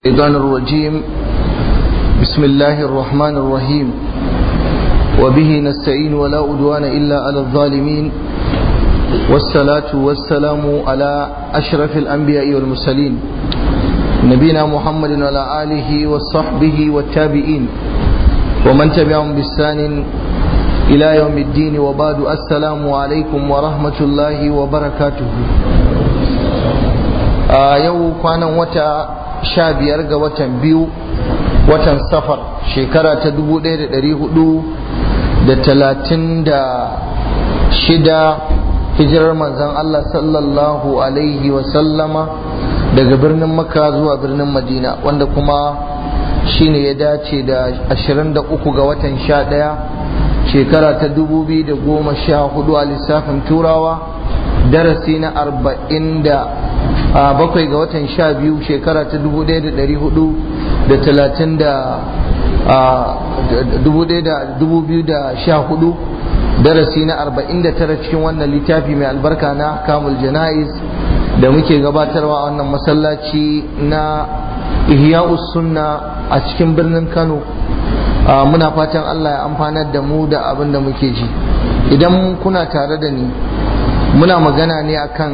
الشيطان الرجيم بسم الله الرحمن الرحيم وبه نستعين ولا أدوان إلا على الظالمين والصلاة والسلام على أشرف الأنبياء والمرسلين نبينا محمد وعلى آله وصحبه والتابعين ومن تبعهم بإحسان إلى يوم الدين وبعد السلام عليكم ورحمة الله وبركاته آه يوم كان وتا sha biyar ga watan biyu watan safar shekara ta dubu ɗaya da ɗari hudu da talatin da shida hijirar manzan Allah sallallahu alaihi wasallama daga birnin makka zuwa birnin madina wanda kuma shine ya dace da ashirin da uku ga watan sha ɗaya shekara ta dubu biyu da goma sha hudu a lissafin turawa darasi na arba'in da a bakwai ga watan sha biyu shekara ta dubu ɗaya da ɗari hudu da talatin da dubu ɗaya da dubu biyu da sha hudu darasi na arba'in da tara cikin wannan littafi mai albarka na kamul jana'iz da muke gabatarwa a wannan masallaci na ihya'us sunna a cikin birnin kano muna fatan allah ya amfanar da mu da abin da muke ji idan kuna tare da ni muna magana ne akan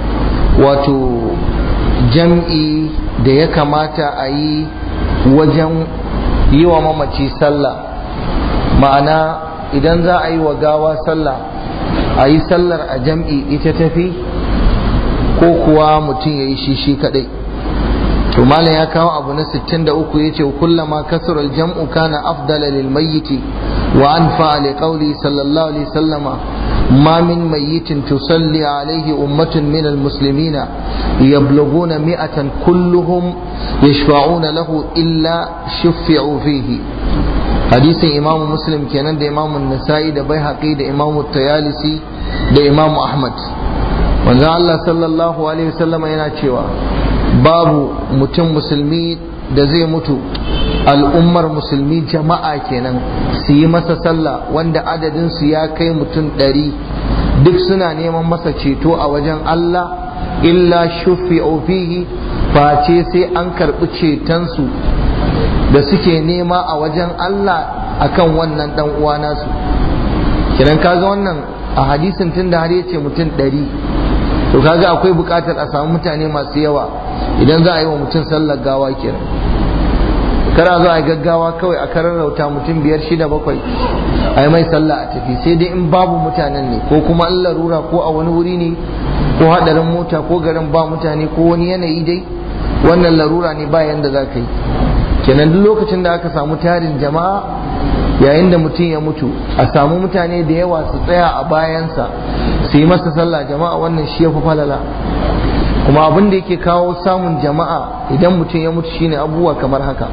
wato jam'i da ya kamata a yi wajen yi wa mamaci sallah ma'ana idan za a yi wa gawa sallah a yi sallar a jam'i ita tafi ko kuwa mutum ya yi shi shi kadai to malam ya kawo abu na 63 ya ce kullama kasurar jam'u kana afdala lil mayyiti wa anfa li qawli sallallahu alaihi sallama ما من ميت تصلي عليه أمة من المسلمين يبلغون مئة كلهم يشفعون له إلا شفعوا فيه حديث إمام مسلم كان ده إمام النسائي ده بيهقي ده إمام التيالسي ده إمام أحمد وذا الله صلى الله عليه وسلم yana cewa babu mutum musulmi da zai mutu al'ummar musulmi jama'a kenan su yi masa sallah wanda adadinsu ya kai mutum ɗari duk suna neman masa ceto a wajen Allah illa shufi fihi face sai an karɓi cetonsu da suke nema a wajen Allah akan wannan ɗan uwa nasu kiran kaga wannan a hadisin tun da har yace mutum ɗari to kaga akwai buƙatar a samu mutane masu yawa idan za a yi wa mutum sallar gawa kenan kara zo a gaggawa kawai a karar rauta mutum biyar shida bakwai a yi mai sallah a tafi sai dai in babu mutanen ne ko kuma an larura ko a wani wuri ne ko hadarin mota ko garin ba mutane ko wani yanayi dai wannan larura ne ba yanda za ka yi kenan duk lokacin da aka samu tarin jama'a yayin da mutum ya mutu a samu mutane da yawa su tsaya a bayansa su yi masa sallah jama'a wannan shi ya fi falala kuma abin da yake kawo samun jama'a idan mutum ya mutu shine abubuwa kamar haka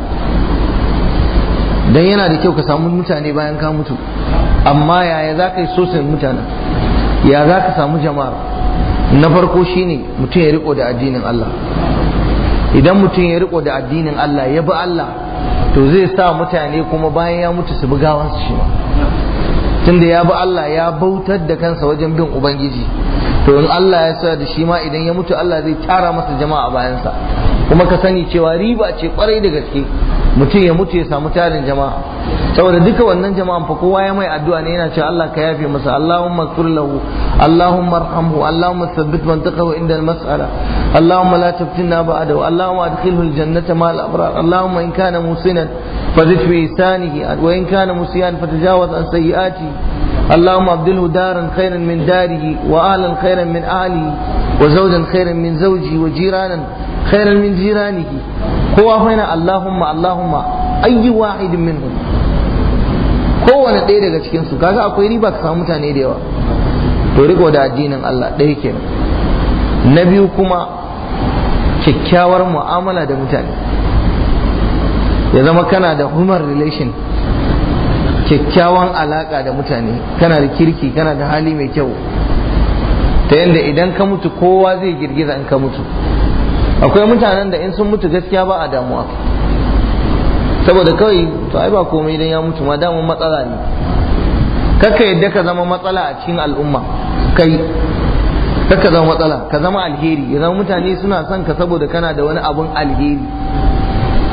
dan yana da kyau ka samu mutane bayan ka mutu amma yaya za ka yi sosin mutanen ya za ka samu jama'a na farko shine mutum ya riko da addinin Allah idan mutum ya riko da addinin Allah ya bi Allah to zai sa mutane kuma bayan ya mutu su bi gawansu shi ma tunda ya bi Allah ya bautar da kansa wajen bin ubangiji to in Allah ya sa da shi ma idan ya mutu Allah zai tara masa jama'a a bayansa kuma ka sani cewa riba ce kwarai da gaske mutum ya mutu ya samu tarin jama'a saboda duka wannan jama'an fa kowa ya mai addu'a ne yana cewa Allah ka yafe masa Allahumma ighfir lahu Allahumma arhamhu Allahumma thabbit mantaqahu inda al-mas'ala Allahumma la taftinna ba'dahu Allahumma adkhilhu al-jannata ma al-abrar Allahumma in kana musinan fazid fi ihsanihi wa in kana musiyan fatajawaz an sayyi'atihi اللهم ابدله دارا خيرا من داره واهلا خيرا من اهله وزوجا خيرا من زوجه وجيرانا خيرا من جيرانه هو هنا اللهم اللهم اي واحد منهم kowane ɗaya daga cikin su kaga akwai riba ka samu mutane da yawa to riko da addinin Allah ɗaya kenan na biyu kuma kyakkyawar mu'amala da mutane ya zama kana da human relation kyakkyawan alaka da mutane kana da kirki kana da hali mai kyau ta yadda idan ka mutu kowa zai girgiza in ka mutu akwai mutanen da in sun mutu gaskiya ba a damuwa saboda kawai to ai ba komai idan ya mutu ma damun matsala ne kakka yadda ka zama matsala a cikin al'umma kai kakka zama matsala ka zama alheri ya zama mutane suna son ka saboda kana da wani abun alheri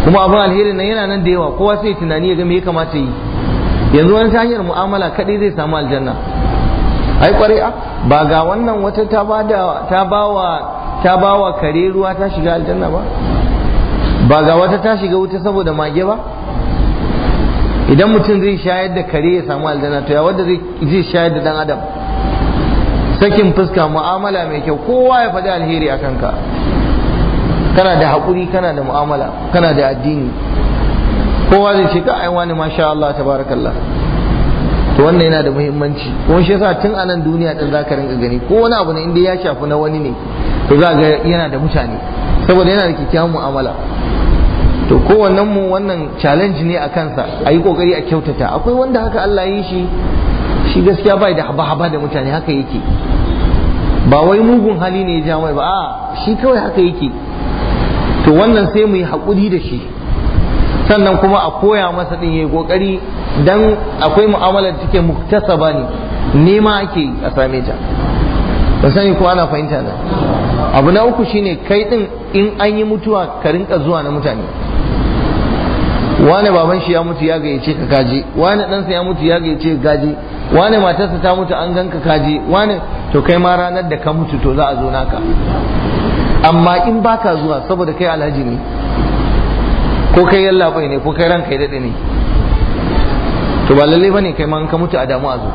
kuma abin alheri nan yana nan da yawa kowa sai tunani ya ga me ya kamata yi yanzu wani ta hanyar mu'amala kadai zai samu aljanna ai kwarai a ba ga wannan wata ta bada ta bawa ta bawa kare ruwa ta shiga aljanna ba ba ga wata ta shiga wuta saboda mage ba idan mutum zai shayar da kare ya samu aljanna to ya wanda zai shayar da dan adam sakin fuska mu'amala mai kyau kowa ya faɗi alheri a kanka kana da haƙuri kana da mu'amala kana da addini kowa zai ce ka ai wani masha Allah tabarakallah to wannan yana da muhimmanci kuma shi yasa tun anan duniya din zaka rinka gani ko wani abu ne inda ya shafi na wani ne to za ga yana da mutane saboda yana da kyakkyawan mu'amala to kowannen mu wannan challenge ne a kansa a yi kokari a kyautata akwai wanda haka Allah ya yi shi shi gaskiya bai da haba-haba da mutane haka yake ba wai mugun hali ne ya ja mai ba a shi kawai haka yake to wannan sai mu yi haƙuri da shi sannan kuma a koya masa din yayi kokari dan akwai mu'amalar da take muktasaba ne nema ake a same ta ba sani ko ana fahimta na abu na uku shine kai din in an yi mutuwa ka rinka zuwa na mutane wane baban shi ya mutu ya gayyace ka kaje wane ɗansa ya mutu ya gayyace ka kaje wane matarsa ta mutu an ganka kaje wane to kai ma ranar da ka mutu to za a zo naka amma in baka zuwa saboda kai alhaji ne ko kai yallaɓai ne ko kai ranka ya daɗe ne to ba lallai bane kai ma ka mutu a damu a zo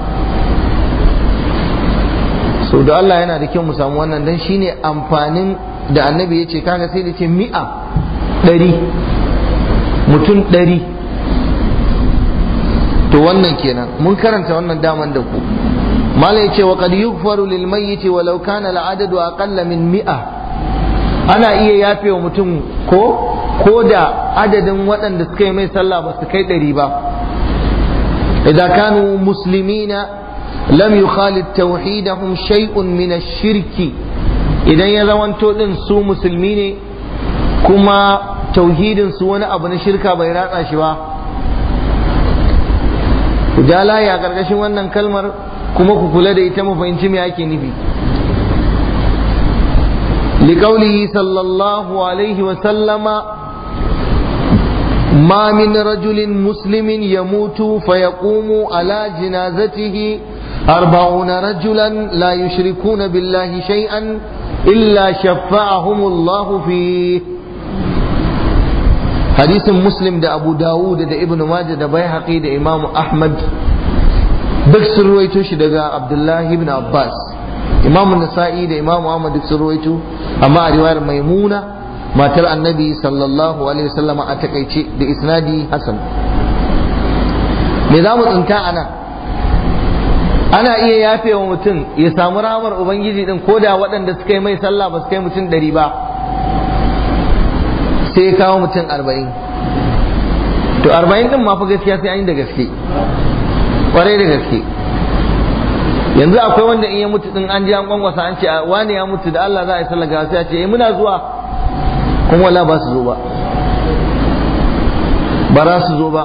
so da Allah yana da kyau mu samu wannan dan shine amfanin da annabi ya ce kaga sai da ce mi'a ɗari mutum ɗari to wannan kenan mun karanta wannan daman da ku malai ce wa qad yughfaru lil mayyit walau kana al adadu aqalla min mi'a ana iya yafe wa mutum ko ko da adadin waɗanda suka yi mai sallah ba su kai ɗari ba idan kanu muslimina lam yukhalid tauhidahum shay'un min ash-shirki idan ya zamanto din su musulmi ne kuma tauhidin su wani abu na shirka bai ratsa shi ba ku ja layi a ƙarƙashin wannan kalmar kuma ku kula da ita mu fahimci me ake nufi لقوله صلى الله عليه وسلم ما من رجل مسلم يموت فيقوم على جنازته أربعون رجلا لا يشركون بالله شيئا إلا شفعهم الله فيه حديث مسلم ده أبو داود ده ابن ماجه ده بيحقي ده إمام أحمد duk sun ruwaito shi daga Abdullahi ibn Abbas Imam Nasa'i da Imam Ahmad duk sun ruwaito amma a riwayar Maimuna matar Annabi sallallahu alaihi wasallam a takaice da isnadi Hasan me za mu tsinta ana ana iya yafe wa mutum ya samu ramar ubangiji din ko da waɗanda suka yi mai sallah ba su kai mutum ɗari ba sai ya kawo mutum arba'in to arba'in din ma fa gaskiya sai an yi da gaske kwarai da gaske yanzu akwai wanda in ya mutu din an ji an kwangwasa an ce wani ya mutu da Allah za a yi sallah ga sai a ce eh muna zuwa kuma wala ba su zo ba ba za su zo ba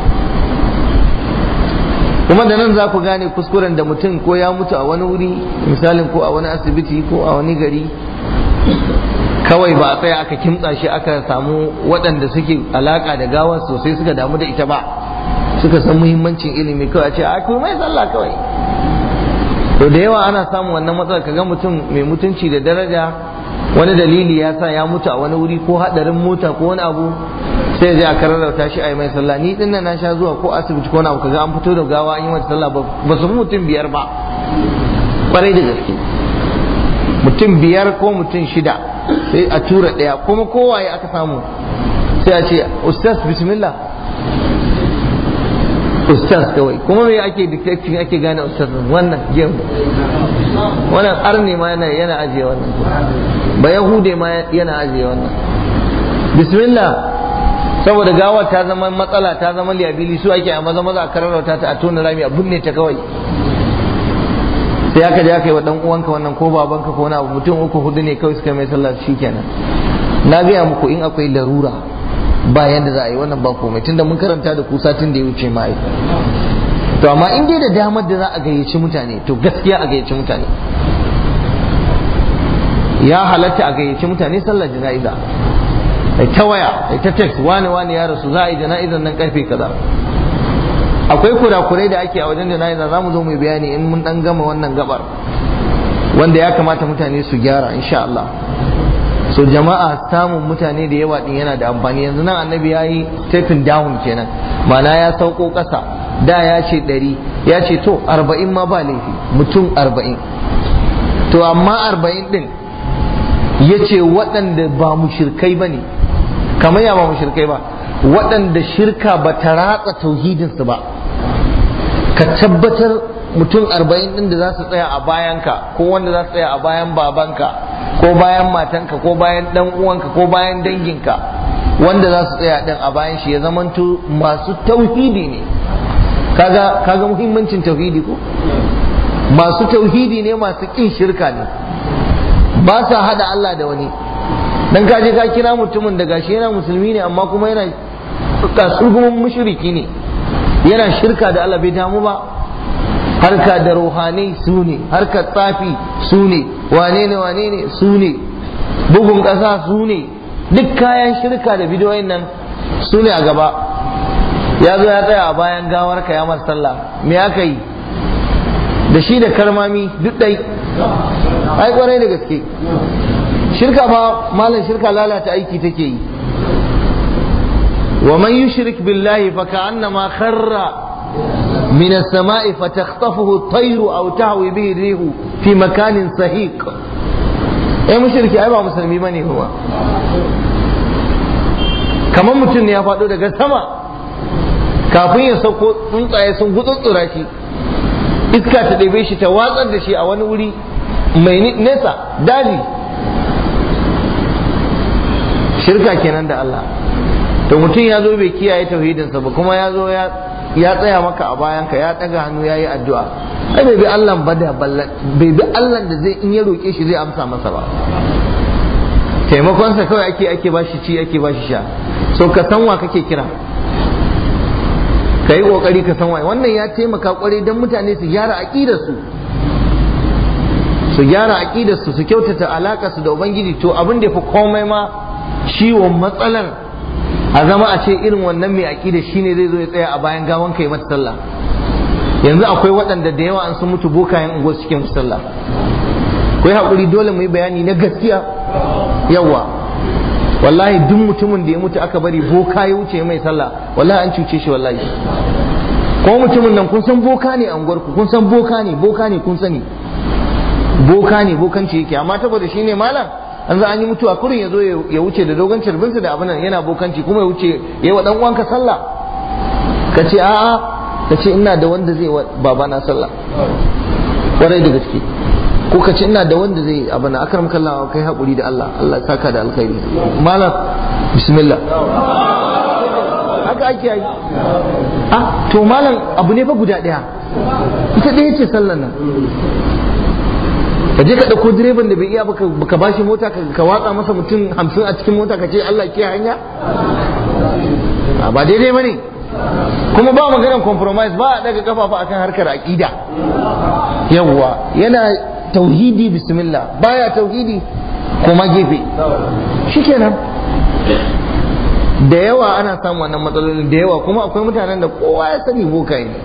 kuma da nan za ku gane kuskuren da mutum ko ya mutu a wani wuri misalin ko a wani asibiti ko a wani gari kawai ba a tsaya aka kimtsa shi aka samu waɗanda suke alaka da gawar sosai suka damu da ita ba suka san muhimmancin ilimi kawai a ce a kuma mai sallah kawai to da yawa ana samun wannan matsalar kaga mutum mai mutunci da daraja wani dalili ya sa ya mutu a wani wuri ko hadarin mota ko wani abu sai je a kararrauta shi a yi mai sallah ni din na sha zuwa ko asibiti ko wani abu kaga an fito da gawa an yi mata sallah ba su mutum biyar ba kwarai da gaske mutum biyar ko mutum shida sai a tura ɗaya kuma kowaye aka samu sai a ce ustaz bismillah ustaz kawai kuma me ake detecting ake gane ustaz wannan gem wannan arne ma yana yana ajiye wannan ba yahude ma yana ajiye wannan bismillah saboda gawar ta zama matsala ta zama liyabili su ake a maza maza a kararrauta ta a tona rami a binne ta kawai sai aka je aka yi wa dan uwanka wannan ko babanka ko wani abu mutum uku hudu ne kawai suka mai sallah shikenan na gaya muku in akwai larura ba yanda za a yi wannan ba komai tunda mun karanta da ku satin da ya wuce ma to amma in dai da damar da za a gayyaci mutane to gaskiya a gayyaci mutane ya halatta a gayyaci mutane sallar jana'iza ai ta waya ai ta text wani wani ya rasu za a yi jana'izar nan karfe kaza akwai kurakurai da ake a wajen jana'iza za mu zo mu bayani in mun dan gama wannan gabar wanda ya kamata mutane su gyara insha Allah so jama'a samun mutane da yawa din yana da amfani yanzu nan annabi ya yi stepping down kenan ma'ana ya sauko ƙasa da ya ce ɗari ya ce to arba'in ma ba laifi mutum arba'in to amma arba'in din ya ce waɗanda ba mushirkai ba ne kamar ya ba mushirkai ba waɗanda shirka ba ta ratsa tauhidinsu ba ka tabbatar mutum arba'in ɗin da za su tsaya a bayanka ko wanda za su tsaya a bayan babanka ko bayan matanka ko bayan ɗan uwanka ko bayan danginka wanda za su tsaya ɗin a bayan shi ya zamanto masu tauhidi ne kaga kaga muhimmancin tauhidi ko masu tauhidi ne masu ƙin shirka ne ba sa hada Allah da wani dan ka je ka kira mutumin da gashi yana musulmi ne amma kuma yana kasurgumin mushriki ne yana shirka da Allah bai damu ba harka da ruhanai su ne harka tsafi su ne wane ne wane ne su ne bugun ƙasa su ne duk kayan shirka da bidiyoyin nan su ne a gaba ya zo ya tsaya a bayan gawar ka ya masa sallah me aka yi da shi da karmami duk ɗai ai kwarai da gaske shirka fa malam shirka lalata aiki take yi wa man yushrik billahi fa ka'annama kharra min as-sama'i fatakhtafuhu at-tayru aw tahwi bihi rihu fi makanin sahiq eh mushriki ai ba musulmi bane kuma kamar mutum ne ya faɗo daga sama kafin ya sauko tsuntsaye sun gutsutsura shi iska ta ɗebe shi ta watsar da shi a wani wuri mai nesa daji shirka kenan da Allah to mutum ya zo bai kiyaye tauhidinsa ba kuma ya zo ya tsaya maka a bayanka ya ɗaga hannu ya yi addu'a ai bai bi Allah ba da bai bi Allah da zai in ya roƙe shi zai amsa masa ba taimakonsa kawai ake ake bashi ci ake bashi sha so ka san wa kake kira ka yi ƙoƙari ka san wa wannan ya taimaka ƙwarai don mutane su gyara aƙidarsu su gyara aƙidarsu su kyautata alaƙa su da ubangiji to abin da fi komai ma ciwon matsalar a zama a ce irin wannan mai aƙida shine zai zo ya tsaya a bayan gawan kai mata sallah yanzu akwai waɗanda da yawa an sun mutu bokayen unguwar cikin sallah kai haƙuri dole mu yi bayani na gaskiya yawa wallahi duk mutumin da ya mutu aka bari boka ya wuce mai sallah wallahi an cuce shi wallahi ko mutumin nan kun san boka ne a unguwarku kun san boka ne boka ne kun sani boka ne bokanci yake amma saboda shi ne malam an za an yi mutuwa kurin ya zo ya wuce da dogon carbinsa da abin yana bokanci kuma ya wuce ya yi wa dan uwanka sallah ka ce a'a ka ce ina da wanda zai wa babana sallah kwarai da gaske ko ka ce ina da wanda zai abin da akram kallawa kai haƙuri da Allah Allah saka da alkhairi malam bismillah haka ake yi ah to malam abu ne fa guda ɗaya ita ɗaya ce sallan nan ka je ka ɗauko direban da bai iya baka ba shi mota ka watsa masa mutum hamsin a cikin mota ka ce Allah ke hanya ba daidai ba ne kuma ba maganar compromise ba a daga kafafa akan harkar aƙida yawwa yana tauhidi bismillah baya tauhidi kuma gefe shikenan da yawa ana samun wannan matsalolin da yawa kuma akwai mutanen da kowa ya sani bokaye ne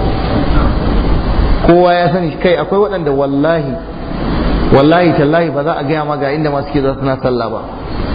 kowa ya sani kai akwai waɗanda wallahi wallahi tallahi ba za a gaya ma ga inda masu ke za suna sallah ba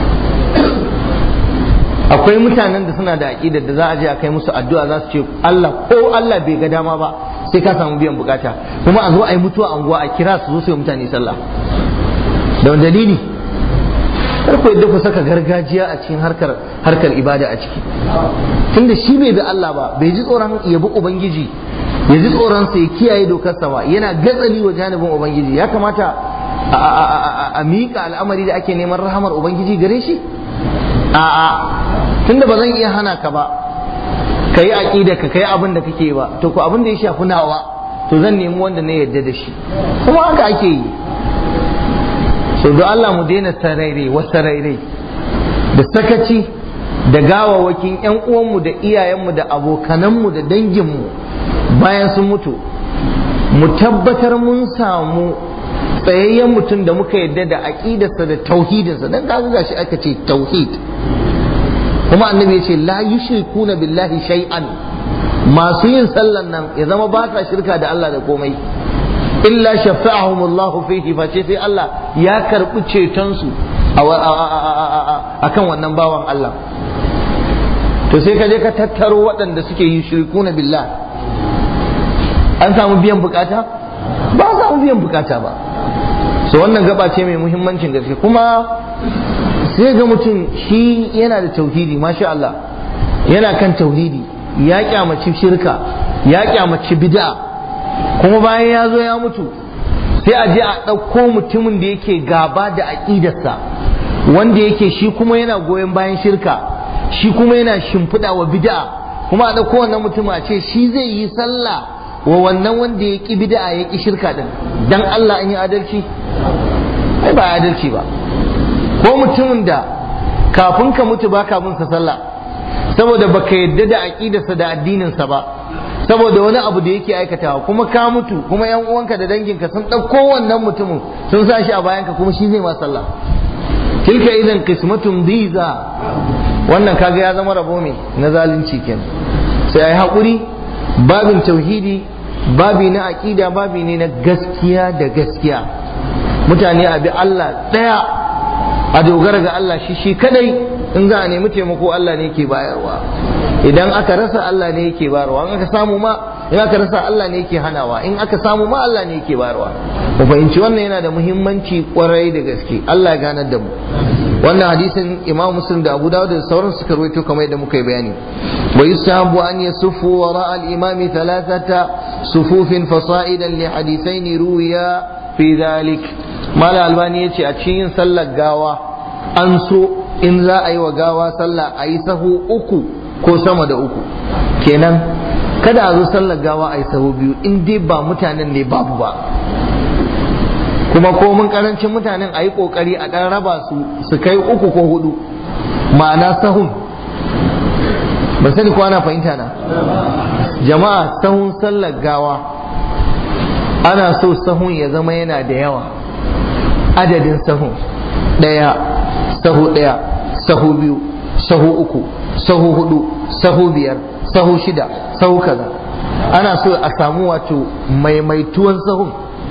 akwai mutanen da suna da aƙidar da za a je a kai musu addu'a za su ce Allah ko Allah bai ga dama ba sai ka samu biyan bukata kuma a zo a yi mutuwa a unguwa a kira su zo su yi mutane sallah da wani dalili kar ku yadda ku saka gargajiya a cikin harkar harkar ibada a ciki tunda shi bai bi Allah ba bai ji tsoron ya bi ubangiji ya ji tsoron sa ya kiyaye dokarsa ba yana gatsali wa janibin ubangiji ya kamata a miƙa al'amari da ake neman rahamar ubangiji gare shi a'a tunda ba zan iya hana ka ba ka yi aƙida ka kai abin da kake ba to ko abin da ya shafi nawa to zan nemi wanda na yarda da shi kuma haka ake yi so don Allah mu daina sarairai wa sarairai da sakaci da gawawakin yan uwanmu da iyayenmu da abokananmu da danginmu bayan sun mutu mu tabbatar mun samu tsayayyen mutum da muka yarda da aƙidarsa da tauhidinsa don kaga gashi aka ce tauhid kuma annabi ya ce la yushrikuna billahi shay'an masu yin sallan nan ya zama ba sa shirka da Allah da komai illa shafa'ahumullahu fihi face sai Allah ya karbi ceton su akan wannan bawan Allah to sai ka je ka tattaro waɗanda suke yi shirkuna billah an samu biyan bukata ba a samu biyan bukata ba so wannan gaba ce mai muhimmancin gaske kuma sai ga mutum shi yana da tauhidi masha Allah yana kan tauhidi ya kyamaci shirka ya kyamaci bid'a kuma bayan ya zo ya mutu sai a je a ɗauko mutumin da yake gaba da aƙidarsa wanda yake shi kuma yana goyon bayan shirka shi kuma yana shimfiɗa wa bid'a kuma a ɗauko wannan mutum a ce shi zai yi sallah wa wannan wanda ya ƙi bid'a ya ƙi shirka din dan Allah an yi adalci ai ba adalci ba ko mutumin da kafin ka mutu ba ka bin sa sallah saboda baka yadda da aqidarsa da addininsa ba saboda wani abu da yake aikatawa kuma ka mutu kuma yan uwanka da danginka sun ɗauko wannan mutumin sun sa shi a bayanka kuma shi zai ma sallah tilka idan qismatun diza wannan kaga ya zama rabo me na zalunci kenan sai ai hakuri babin tauhidi babi na aqida babi ne na gaskiya da gaskiya mutane a bi Allah daya a dogara ga Allah shi shi kadai in za a nemi taimako Allah ne ke bayarwa idan aka rasa Allah ne yake bayarwa in aka samu ma in aka rasa Allah ne yake hanawa in aka samu ma Allah ne yake bayarwa mu fahimci wannan yana da muhimmanci kwarai da gaske Allah ya ganar da mu wannan hadisin Imam Muslim da Abu Dawud da sauran suka rawaito kamar yadda muka yi bayani wa yusahabu an yasuffu wara al-imam thalathata sufufin fasa'idan li hadithain ruwiya fi dhalik mala albani yace a cikin sallar gawa an so in za a yi wa gawa sallah a yi sahu uku ko sama da uku kenan kada a zo sallar gawa a yi sahu biyu in dai ba mutanen ne babu ba kuma ko mun karancin mutanen a yi kokari a ɗan raba su su kai uku ko hudu ma'ana sahun ban sani ko ana fahimta na jama'a sahun sallar gawa ana so sahun ya zama yana da yawa adadin sahun ɗaya sahu ɗaya sahu biyu sahu uku sahu hudu sahu biyar sahu shida sahu kaza ana so a samu wato maimaituwan sahun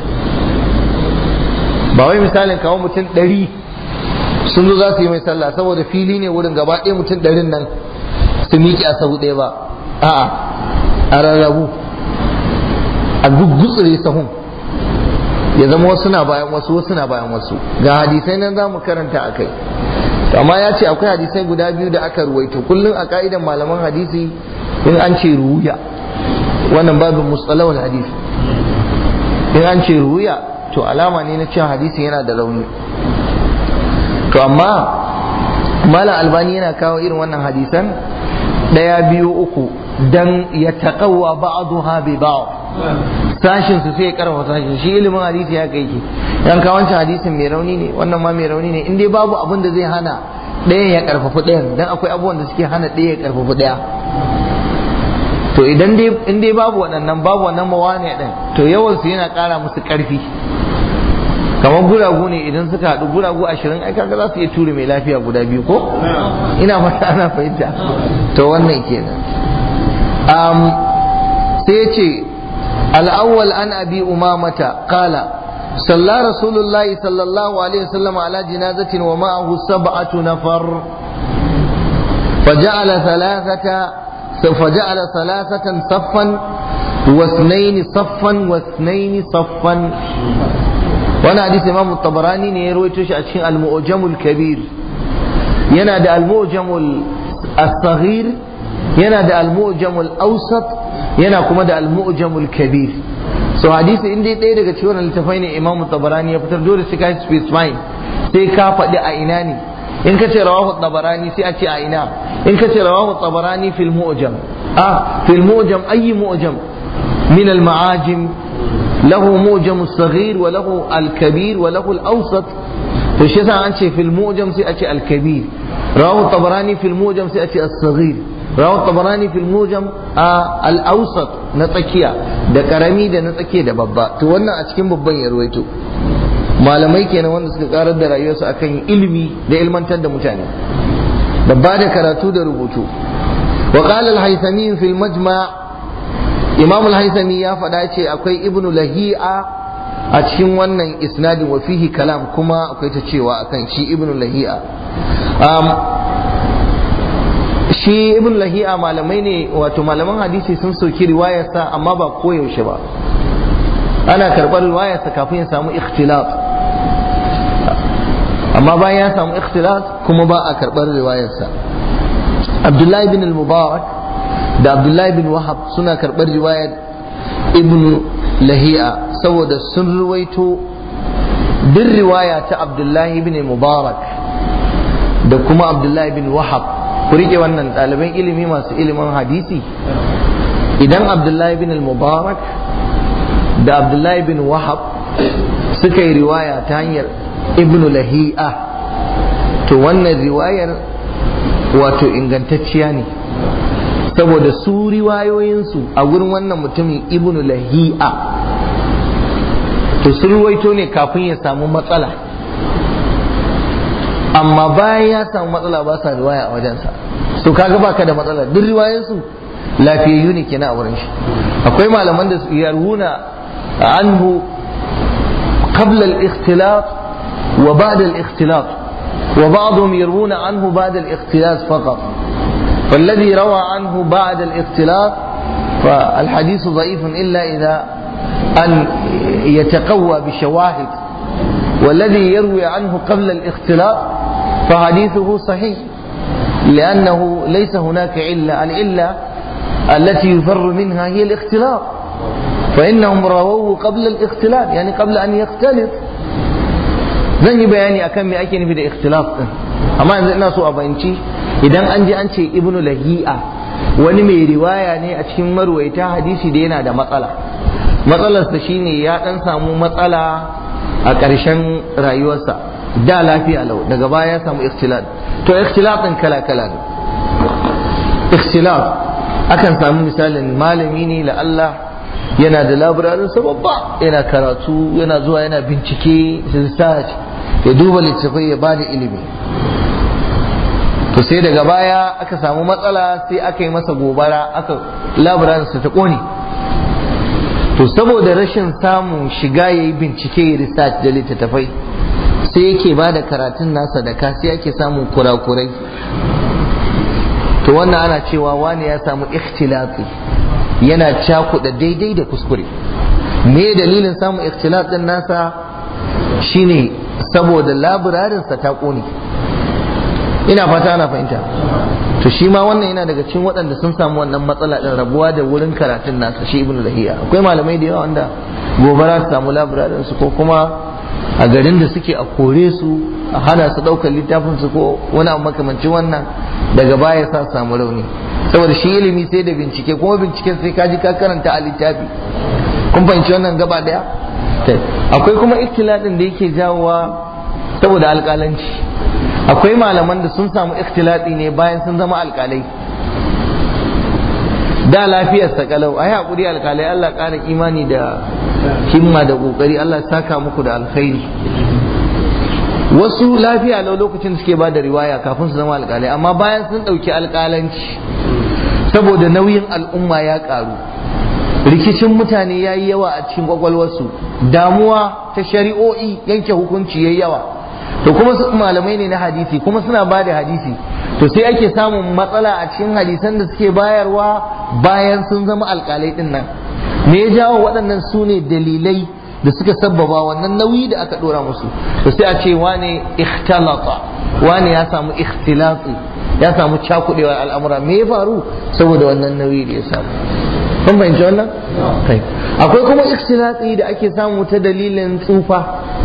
ba wai misalin kawo mutum ɗari sun zo za su yi mai sallah saboda fili ne wurin gaba ɗaya mutum ɗarin nan su miƙe a sahu ɗaya ba a'a a rarrabu a gugutsure sahun ya zama wasu na bayan wasu wasu na bayan wasu ga hadisai nan za mu karanta a kai amma ya ce akwai hadisai guda biyu da aka ruwaito kullum a ka'idan malaman hadisi in an ce ruya wannan babin mustalawal hadisi in an ce ruya to alama ne na cewa hadisi yana da rauni to amma malam albani yana kawo irin wannan hadisan daya biyu uku dan ya taqawwa ba'daha bi ba'd sashin su sai ya karfa sashin shi ilimin hadisi ya kai ki dan kawancin hadisin mai rauni ne wannan ma mai rauni ne in dai babu abin da zai hana ɗayan ya karfafa ɗayan dan akwai abubuwan da suke hana ɗaya ya karfafa ɗaya to idan dai in dai babu waɗannan babu wannan mawani ɗin to yawan su yana ƙara musu ƙarfi kamar guragu ne idan suka haɗu guragu ashirin ai kaga za su iya ture mai lafiya guda biyu ko ina fata ana fahimta to wannan kenan sai ya ce الأول عن أبي أمامة قال صلى رسول الله صلى الله عليه وسلم على جنازة ومعه سبعة نفر فجعل ثلاثة فجعل ثلاثة صفا واثنين صفا واثنين صفا وانا حديث امام الطبراني ne ya rawaito shi a cikin al-mu'jam al-kabir yana da al-mu'jam al-saghir yana da al-mu'jam al-awsat yana kuma da al-mu'jamul kabir so hadisi in dai ɗaya daga cikin littafai ne imamu tabarani ya fitar dole sai ka specify sai ka faɗi a ina ne in ka ce rawahu tabarani sai a ce a ina in ka ce rawahu tabarani fil mu'jam ah fil mu'jam ayi mu'jam min al ma'ajim lahu mu'jam as-saghir wa lahu al-kabir wa lahu al-awsat to shi yasa an ce fil mu'jam sai a ce al-kabir rawahu tabarani fil mu'jam sai a ce as-saghir rawu tabarani fil mujam a al-awsat na tsakiya da karami da na tsakiya da babba to wannan a cikin babban ya ruwaito malamai kenan wanda suka karar da rayuwarsu akan ilimi da ilmantar da mutane da ba da karatu da rubutu wa qala al-haythami fi al-majma' imam al-haythami ya faɗa ce akwai ibnu lahi'a a cikin wannan isnadin wa fihi kalam kuma akwai ta cewa akan shi ibnu lahi'a shi ibn lahi'a malamai ne wato malaman hadisi sun soki riwayarsa amma ba koyaushe ba ana karɓar riwayarsa kafin ya samu ikhtilaf amma bayan ya samu ikhtilaf kuma ba a karɓar riwayarsa abdullahi bin al-mubarak da abdullahi bin wahab suna karɓar riwayar ibn lahi'a saboda sun ruwaito duk riwaya ta abdullahi bin mubarak da kuma abdullahi bin wahab ku rike wannan ɗaliban ilimi masu ilimin hadisi idan abdullahi bin mubarak da abdullahi bin wahab suka yi riwaya ta hanyar ibn lahi'a to wannan riwayar wato ingantacciya ne saboda su riwayoyinsu a wurin wannan mutumin ibn lahi'a to sun ruwaito ne kafin ya samu matsala amma bayan ya samu matsala ba sa riwaya a wajensa so kaga baka da matsala duk riwayansu lafiyayyu ne kenan a wurin shi akwai malaman da su yarwuna anhu qabla al-ikhtilaf wa ba'da al-ikhtilaf wa ba'dhum yarwuna anhu ba'da al-ikhtilaf faqat فالذي روى عنه بعد الاختلاط فالحديث ضعيف إلا إذا أن يتقوى بشواهد والذي يروي عنه قبل الاختلاط فحديثه صحيح لأنه ليس هناك علة العلة التي يفر منها هي الاختلاط فإنهم رووه قبل الاختلاط يعني قبل أن يختلط zan yi bayani akan me ake nufi da ikhtilaf din amma yanzu ina so a bayanci idan an ji an ce ibnu lahi'a wani mai riwaya ne a cikin marwaita hadisi da yana da matsala matsalarsa shine ya dan samu matsala a ƙarshen rayuwarsa da lafiya lau daga baya ya samu ikhtilaf to ikhtilaf din kala kala ne ikhtilaf akan samu misalin malami ne la Allah yana da labirarin babba yana karatu yana zuwa yana bincike research ya duba littattafai ya bada ilimi to sai daga baya aka samu matsala sai aka yi masa gobara aka labirarinsa ta kone to saboda rashin samun shiga ya yi bincike ya research da littattafai sai yake ba da karatun nasa da ka sai ake samun kurakurai to wannan ana cewa wani ya samu ikhtilafi yana cakuɗa daidai da kuskure me dalilin samun ikhtilaf din nasa shine saboda labirarinsa ta ƙone ina fata ana fahimta to shi ma wannan yana daga cikin waɗanda sun samu wannan matsala din rabuwa da wurin karatun nasa shi ibnu lahiya akwai malamai da yawa wanda gobara su samu labirarin su ko kuma a garin da suke a kore su a hana su ɗaukar littafin su ko wani abu makamancin wannan daga baya sa samu rauni saboda shi ilimi sai da bincike kuma binciken sai ka ji ka karanta a littafi kun fahimci wannan gaba daya akwai kuma ikhtilatin da yake jawowa saboda alƙalanci akwai malaman da sun samu ikhtilati ne bayan sun zama alƙalai da lafiyar sa kalau ai hakuri alƙalai Allah ƙara imani da himma da ƙoƙari Allah saka muku da alkhairi wasu lafiya lau lokacin suke ba da riwaya kafin su zama alƙalai amma bayan sun ɗauki alƙalanci saboda nauyin al'umma ya ƙaru rikicin mutane ya yi yawa a cikin kwakwalwarsu damuwa ta shari'o'i yanke hukunci ya yawa to kuma su malamai ne na hadisi kuma suna ba da hadisi to sai ake samun matsala a cikin hadisan da suke bayarwa bayan sun zama alƙalai ɗin nan me ya jawo waɗannan su ne dalilai da suka sabbaba wannan nauyi da aka ɗora musu to sai a ce wane ikhtalata wane ya samu ikhtilati ya samu cakudewar al'amura me ya faru saboda wannan nauyi da ya samu kun fahimci wannan kai akwai kuma ikhtilati da ake samu ta dalilin tsufa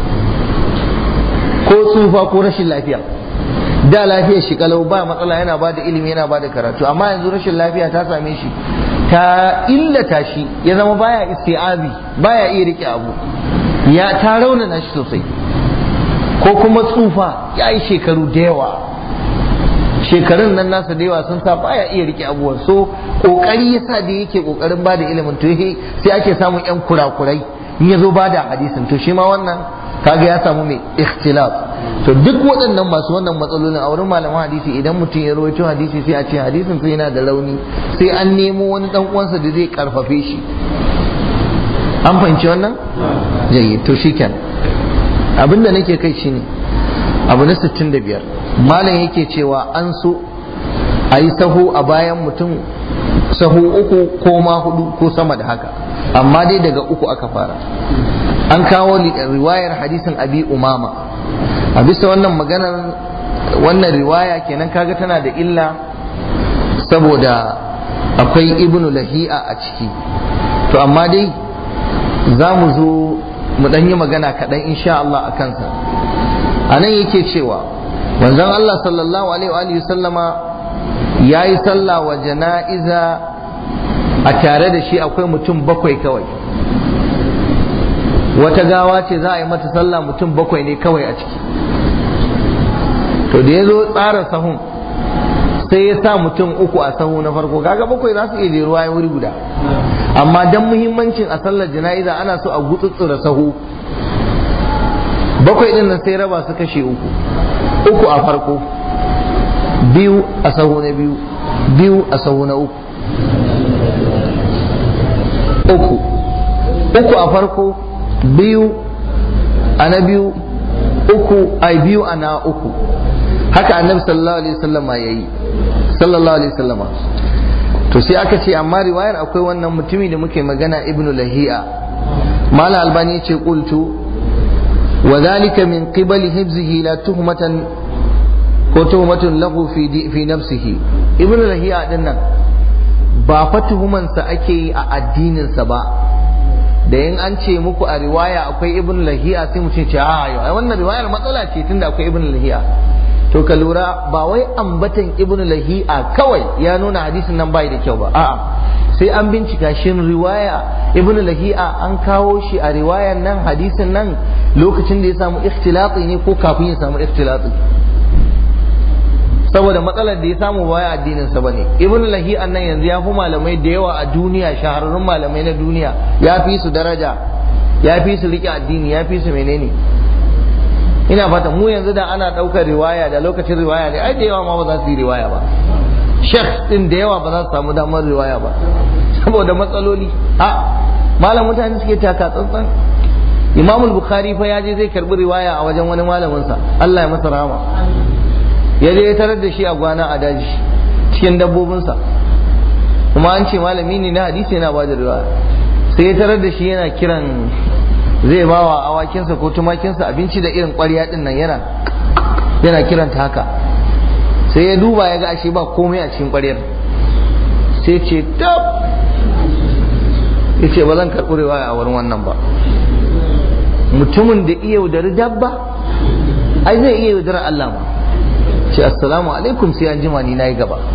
ko tsufa ko rashin lafiya da lafiyar shi kalau ba matsala yana ba da ilimi yana ba da karatu amma yanzu rashin lafiya ta same shi ta illata shi ya zama baya isti'abi baya iya rike abu ya ta raunana shi sosai ko kuma tsufa ya yi shekaru da yawa shekarun nan nasa da yawa sun sa baya iya rike abubuwan so kokari yasa da yake kokarin ba da ilimin to sai ake samun yan kurakurai in ya zo ba da hadisin to shi ma wannan kaga ya samu mai ikhtilaf to duk waɗannan masu wannan matsalolin a wurin malaman hadisi idan mutum ya rawaito hadisi sai a ce hadisin sai yana da rauni sai an nemo wani dan uwansa da zai karfafe shi an fahimci wannan jayi to shikenan abinda nake kai shine abu na 65 malam yake cewa an so a yi sahu a bayan mutum sahu uku ko ma hudu ko sama da haka amma dai daga uku aka fara an kawo riwayar hadisin abi umama a bisa wannan maganar wannan riwaya kenan kaga tana da illa saboda akwai ibnu lahi'a a ciki to amma dai za mu zo mu ɗan yi magana kaɗan insha Allah a kansa a nan yake cewa manzon Allah sallallahu alaihi wa sallama ya yi sallah wa jana'iza a tare da shi akwai mutum bakwai kawai wata gawa ce za a yi mata sallah mutum bakwai ne kawai a ciki to da ya zo tsara sahun sai ya sa mutum uku a sahu na farko kaga bakwai za su iya jeruwa ya wuri guda amma dan muhimmancin a sallar jana'iza ana so a gutsutsura sahu bakwai din nan sai raba su kashe uku uku a farko biyu a sahu na biyu biyu a sahu na uku uku uku a farko biyu a na biyu uku a biyu a na uku haka annabi sallallahu alaihi wasallama yayi sallallahu alaihi wasallama to sai aka ce amma riwayar akwai wannan mutumi da muke magana ibnu lahi'a mala albani ce qultu wa dhalika min qibali hibzihi la tuhmatan ko tuhmatun lahu fi fi nafsihi ibnu lahi'a din nan ba fa tuhumansa ake yi a addininsa ba da yin an ce muku a riwaya akwai ibnu lahi'a sai mu ce a wannan riwayar matsala ce tunda akwai ibnu lahi'a to ka lura ba wai ambatan ibn lahi'a kawai ya nuna hadisin nan bai da kyau ba a'a sai an bincika shin riwaya ibn lahi'a an kawo shi a riwayan nan hadisin nan lokacin da ya samu ikhtilati ne ko kafin ya samu ikhtilati saboda matsalar da ya samu baya addinin sa bane ibn lahi'a nan yanzu ya fi malamai da yawa a duniya shahararrun malamai na duniya ya fi su daraja ya fi su rike addini ya fi su menene ina fata mu yanzu da ana ɗaukar riwaya da lokacin riwaya ne ai da yawa ma ba za su yi riwaya ba shek din da yawa ba za su samu damar riwaya ba saboda matsaloli a malam mutane suke taka tsantsan imam bukhari fa ya je zai karbi riwaya a wajen wani malamin sa Allah ya masa rahama ya je ya tarar da shi a gwana a daji cikin dabbobinsa kuma an ce malami ne na hadisi yana ba da riwaya sai ya tarar da shi yana kiran zai ba wa awakinsa ko tumakinsa abinci da irin ƙwarya din nan yana yana kiranta haka sai ya duba ya ga ashe ba komai a cikin ƙwaryar sai ce tab ya ce ba zan karɓi riwaya a wurin wannan ba mutumin da iya yaudari dabba ai zai iya yaudara Allah ma ce assalamu alaikum sai an jima ni na yi gaba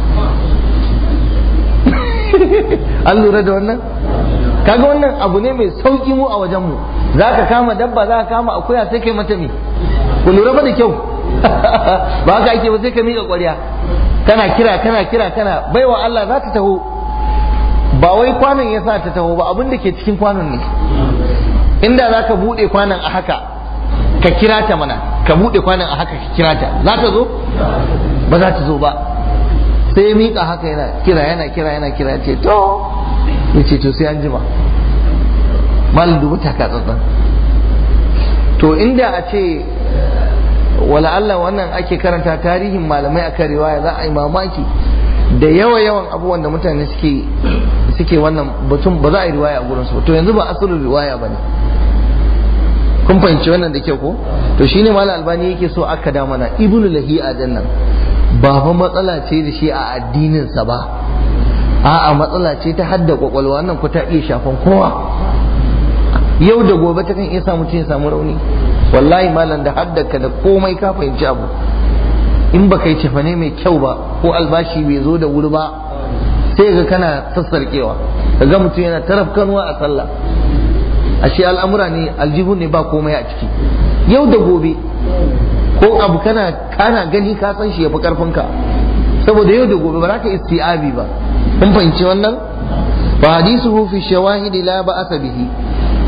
an lura da wannan kaga wannan abu ne mai sauki mu a wajen mu za ka kama dabba za ka kama akuya sai kai mata me ku lura ba da kyau ba haka ake ba sai ka miƙa ƙwarya kana kira kana kira kana baiwa Allah za ta taho ba wai kwanon ya sa ta taho ba abin da ke cikin kwanon ne inda za ka buɗe kwanon a haka ka kira ta mana ka buɗe kwanon a haka ka kira ta za ta zo ba za ta zo ba sai ya miƙa haka yana kira yana kira yana kira ce to ya ce to sai an jima malin dubu taka tsantsan to inda a ce wala Allah wannan ake karanta tarihin malamai akan riwaya za a yi mamaki da yawa yawan abubuwan da mutane suke suke wannan batun ba za a yi riwaya a gurin su to yanzu ba asalin riwaya bane kun fahimci wannan da kyau ko to shine malam albani yake so aka da mana ibnu lahi'a din nan ba fa matsala ce da shi a addinin sa ba a'a matsala ce ta hadda kwakwalwa wannan ku ta iya shafan kowa yau da gobe ta kan iya samu ya samu rauni wallahi malam da haddaka da komai ka fahimci abu in ba kai cefane mai kyau ba ko albashi bai zo da wuri ba sai ga kana sassarkewa ga mutum yana taraf kanuwa a sallah ashe al'amura ne aljihu ne ba komai a ciki yau da gobe ko abu kana kana gani ka san shi yafi karfinka saboda yau da gobe ba za ka isti'abi ba kun fahimci wannan fa hadisuhu fi shawahid la ba'asa bihi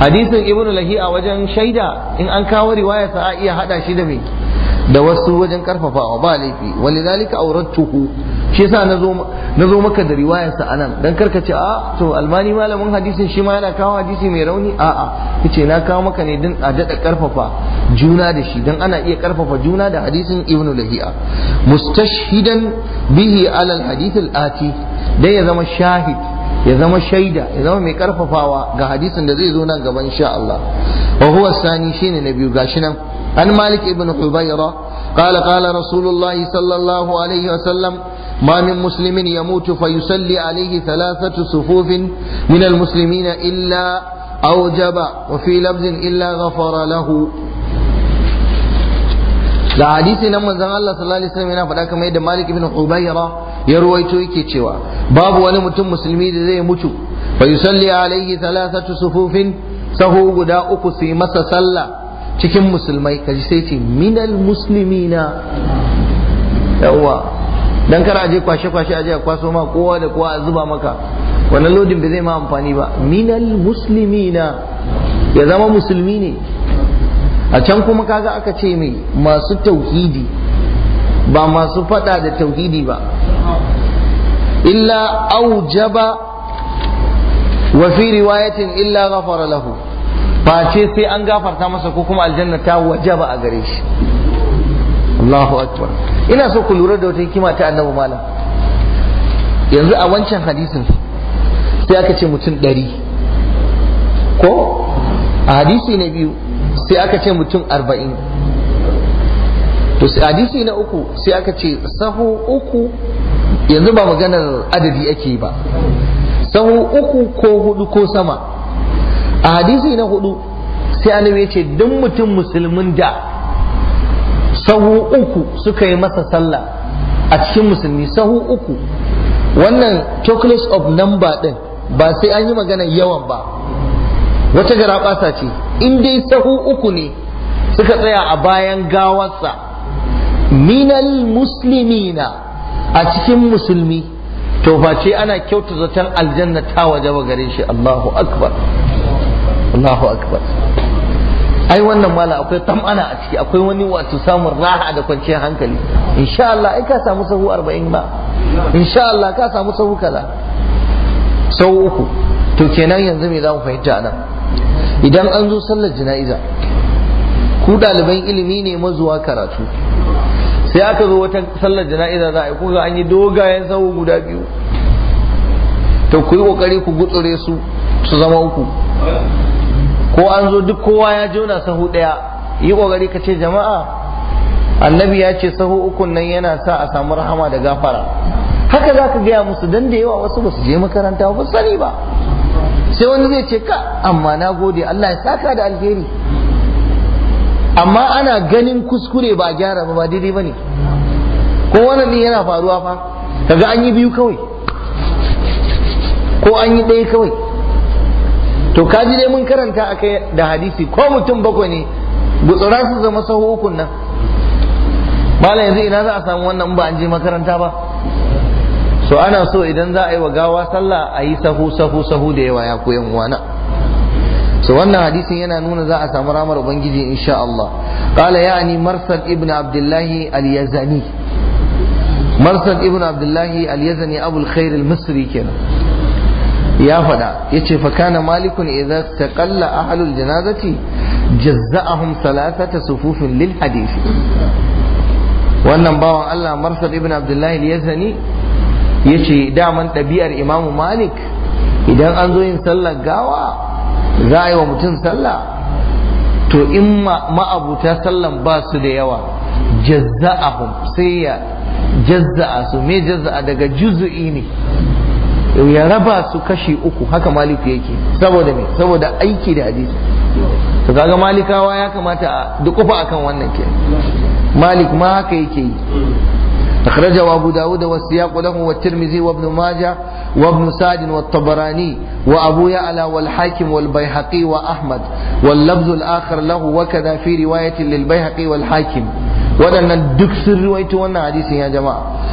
hadisin ibn lahi a wajen shaida in an kawo riwaya sa a iya hada shi da me da wasu wajen karfafawa ba laifi walidhalika awrattuhu shi yasa nazo nazo maka da riwayar sa anan dan karka ce a to almani malamin hadisin shi ma yana kawo hadisi mai rauni a a yace na kawo maka ne dan a dada karfafa juna da shi dan ana iya karfafa juna da hadisin ibn lahi'a mustashhidan bihi ala alhadith alati dai ya zama shahid ya zama shaida ya zama mai karfafawa ga hadisin da zai zo nan gaban insha Allah wa huwa sani shine na biyu gashi nan an malik ibn hubayra قال قال رسول الله صلى الله عليه وسلم ما من مسلم يموت فيصلي عليه ثلاثة صفوف من المسلمين إلا أوجب وفي لفظ إلا غفر له da hadisi nan manzon Allah sallallahu alaihi wasallam yana faɗa kamar yadda Malik ibn Hubayra ya ruwaito yake cewa babu wani mutum musulmi da zai mutu fa yusalli alaihi thalathatu sufufin sahu guda uku su yi masa sallah cikin musulmai kaji sai ce minal muslimina yawa dan kar aje kwashe kwashe aje a kwaso ma kowa da kowa a zuba maka wannan lodin bai zai ma amfani ba minal muslimina ya zama musulmi ne a can kuma kaga aka ce mai masu tauhidi ba masu fada da tauhidi ba illa aujaba wa fi riwayatin illa ghafara lahu face sai an gafarta masa ko kuma aljanna ta wajaba a gare shi Allahu akbar ina so ku lura da wata hikima ta annabi malam yanzu a wancan hadisin sai aka ce mutum ɗari ko a hadisi na biyu sai aka ce mutum arba'in to hadisi na uku sai aka ce sahu uku yanzu ba maganar adadi ake ba sahu uku ko hudu ko sama a hadisi na hudu sai annabi ya ce duk mutum musulmin da sahu uku suka yi masa sallah a cikin musulmi sahu uku wannan chocolates of number din ba sai an yi maganar yawan ba wata gara ce in dai sahu uku ne suka tsaya a bayan gawarsa minal muslimina a cikin musulmi to face ana kyauta zaton aljanna ta waje ba gare shi Allahu akbar Allahu akbar ai wannan mala akwai tam'ana a ciki akwai wani wato samun raha da kwanciyar hankali insha Allah ai ka samu sahu 40 ba insha Allah ka samu sahu kaza sahu uku to kenan yanzu me za mu fahimta nan idan an zo sallar jana'iza ku ɗaliban ilimi ne mazuwa karatu sai aka zo wata sallar jana'iza za a yi kuka an yi dogayen sahu guda biyu to ku yi kokari ku gutsure su su zama uku ko an zo duk kowa ya jona sahu ɗaya yi kokari ka ce jama'a annabi ya ce sahu ukun nan yana sa a samu rahama da gafara haka za ka gaya musu dan da yawa wasu ba su je makaranta ba sani ba sai wani zai ce ka amma na gode Allah ya saka da alheri amma ana ganin kuskure ba gyara ba ba daidai ba ne ko wannan din yana faruwa fa kaga an yi biyu kawai ko an yi ɗaya kawai to kaji dai mun karanta akai da hadisi ko mutum bakwai ne gutsura su zama sahu ukun nan malam yanzu ina za a samu wannan ba an je makaranta ba so ana so idan za a yi wa gawa sallah a yi sahu sahu sahu da yawa ya koyan wana so wannan hadisin yana nuna za a samu ramar ubangiji insha Allah qala ya'ni marsad ibn abdullah al-yazani marsad ibn abdullah al-yazani abu al-khair al-misri kenan ya fada yace fa kana malikun idza taqalla ahlul janazati jazza'ahum thalathata sufufin lil hadith wannan bawan Allah marsad ibn abdullah al-yazani yace daman ɗabi'ar imamu malik idan an zo yin sallar gawa za a yi wa mutum sallah to in ma'abuta sallan ba su da yawa jazza'ahum sai ya jazza'a su me jazza'a daga juzu'i ne ya raba su kashi uku haka maliku yake saboda me saboda aiki da hadisi to kaga malikawa ya kamata a dukufa akan wannan ke malik ma haka yake yi أخرجه أبو داود والسياق له والترمذي وابن ماجه وابن سعد والطبراني وأبو يعلى والحاكم والبيهقي وأحمد واللفظ الآخر له وكذا في رواية للبيهقي والحاكم waɗannan duk sun ruwaito wannan hadisin ya jama'a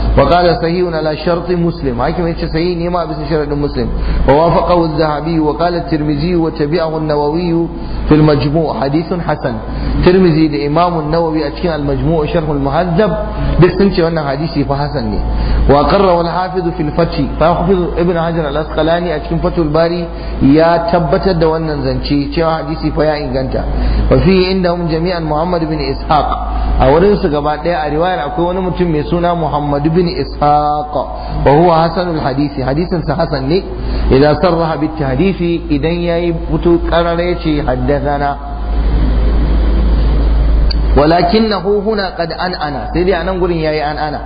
وقال صحيح على شرط مسلم حاكم يتش صحيح نيما بس شرط مسلم ووافقه الذهبي وقال الترمذي وتبعه النووي في المجموع حديث حسن ترمذي الإمام النووي أتكين المجموع شرح المهذب بسنش وانا حديثي فحسن لي وقرر الحافظ في الفتح فحافظ ابن حجر الأسقلاني أتكين فتح الباري يا تبت دوانا زنشي شوى حديثي فيا إنغانتا وفيه عندهم جميعا محمد بن إسحاق أولين سقبات رواية أكون متم يسونا محمد بن إسحاق وهو حسن الحديث حديث حسن لي إذا صرح بالتحديث إذا يبتو قرر حدثنا ولكنه هنا قد أن أنا سيدي أنا نقول يا أن أنا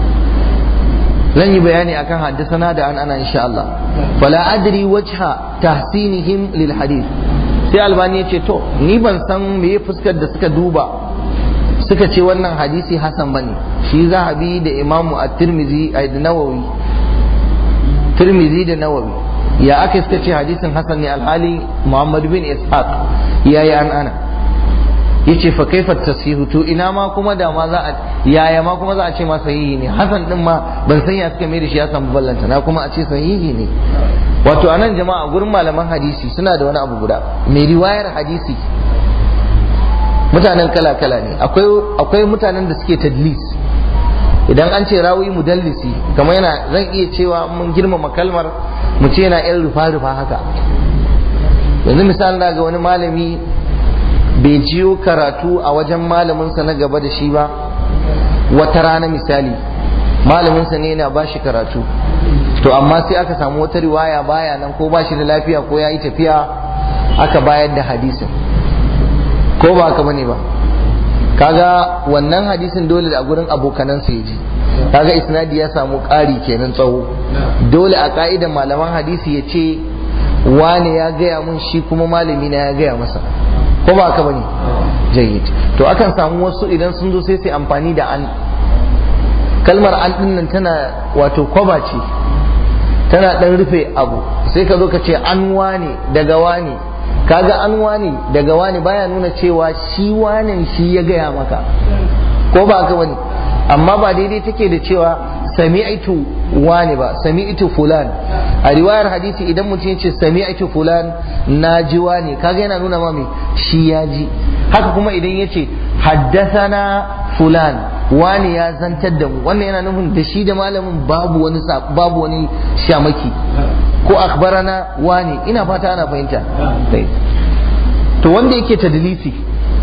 zan yi bayani akan haddasana da an ana insha Allah fala adri wajha tahsinihim lil hadith sai albani ya ce to ni ban san me fuskar da suka duba suka ce wannan hadisi hasan bane shi zahabi da imamu at-tirmidhi da nawawi tirmidhi da nawawi ya aka suka ce hadisin hasan ne alhali muhammad bin ishaq ya yi an ana yace fa kaifa tasihu to ina ma kuma da ma za a yaya ma kuma za a ce ma sahihi ne hasan din ma ban san ya suka mai da shi ya samu ballanta na kuma a ce sahihi ne wato anan jama'a gurin malaman hadisi suna da wani abu guda mai riwayar hadisi mutanen kala kala ne akwai akwai mutanen da suke tadlis idan an ce rawi mudallisi kamar yana zan iya cewa mun girmama kalmar mu ce yana yan rufa rufa haka yanzu misali ga wani malami bai jiyo karatu a wajen malaminsa na gaba da shi ba wata rana misali malaminsa ne yana ba shi karatu to amma sai aka samu wata riwaya baya nan ko ba shi da lafiya ko ya yi tafiya aka bayar da hadisin ko ba haka bane ba kaga wannan hadisin dole da a gurin abokanansa ya ji kaga isnadi ya samu ƙari kenan tsawo dole a ka'idan malaman hadisi ya ce wane ya gaya mun shi kuma malami na ya gaya masa ko ba haka bane jayyid to akan samu wasu idan sun zo sai su amfani da an kalmar an din nan tana wato kwaba ce tana dan rufe abu sai ka zo ka ce an wane daga wane kaga an wane daga wane baya nuna cewa shi wane shi ya gaya maka ko ba haka bane amma ba daidai take da cewa sami'tu wani ba sami'tu fulan a riwayar hadisi idan mutum ya ce sami'tu fulan na ji wani kaga yana nuna ma me shi ya ji haka kuma idan ya ce haddathana fulan wani ya zantar da mu wannan yana nufin da shi da malamin babu wani babu wani shamaki ko akhbarana wani ina fata ana fahimta to wanda yake tadlisi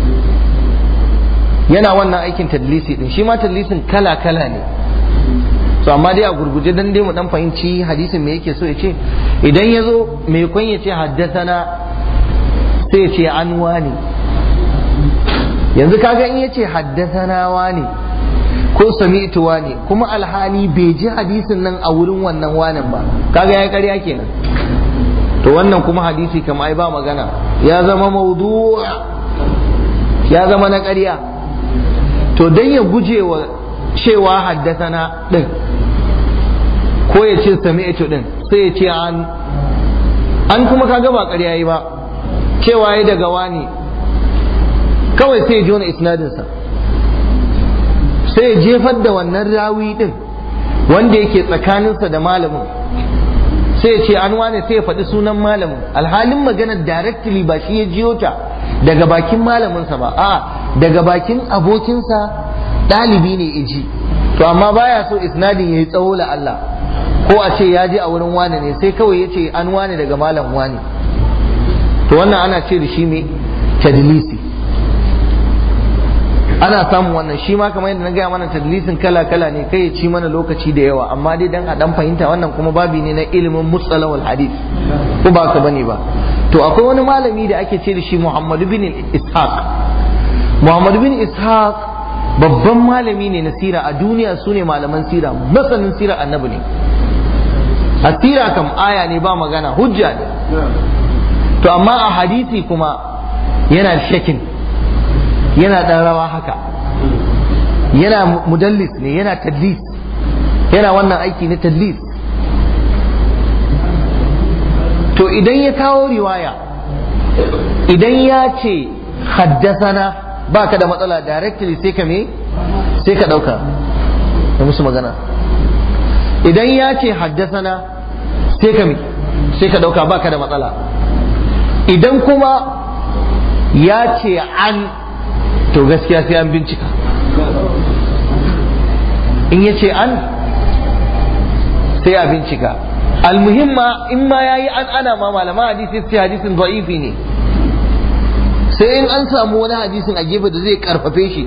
yana wannan aikin tadlisi din shi ma tadlisin kala kala ne so amma dai a gurguje dan dai mu dan fahimci hadisin me yake so ya ce idan ya zo mai kun ya ce haddasana sai ya ce an wani yanzu kaga in ya ce haddasana wani ko sami'tu wani kuma alhali bai ji hadisin nan a wurin wannan wanin ba kaga ya karya kenan to wannan kuma hadisi kama ai ba magana ya zama maudu ya zama na ƙarya to dan ya guje wa cewa haddasana din ko ya ce sami'tu din sai ya ce an an kuma kaga ba ƙarya yi ba cewa ya daga wani kawai sai ya jona isnadinsa sai ya jefar da wannan rawi din wanda yake tsakaninsa da malamin sai ya ce an wane sai ya faɗi sunan malamin alhalin maganar directly ba shi ya jiyo ta daga bakin malaminsa ba a daga bakin abokinsa ɗalibi ne iji to amma baya so isnadin ya yi tsawo la Allah ko a ce ya je a wurin wane ne sai kawai ya ce an wane daga malam wane to wannan ana ce da shi mai tadlisi ana samun wannan shi ma kamar yadda na gaya mana tadlisin kala kala ne kai ya ci mana lokaci da yawa amma dai dan a dan fahimta wannan kuma babi ne na ilimin mustalahul hadith ko ba ka bane ba to akwai wani malami da ake ce da shi Muhammad bin Ishaq Muhammad bin Ishaq babban malami ne na sira a duniya su ne malaman sira masanin sira annabi ne a sira kam aya ne ba magana hujja ne to amma a hadisi kuma yana shakin yana ɗan rawa haka yana mudallis ne yana tadlis yana wannan aiki na tadlis to idan ya kawo riwaya idan ya ce haddasana ba ka da matsala directly sai ka me sai ka ɗauka da musu magana idan ya ce haddasana sai ka sai ka dauka baka da matsala idan kuma ya ce an to gaskiya sai an bincika in ya ce an sai a bincika almuhimma in ma ya yi an ana ma malama hadisi sai hadisin da'ifi ne sai in an samu wani hadisin a gefe da zai karfafe shi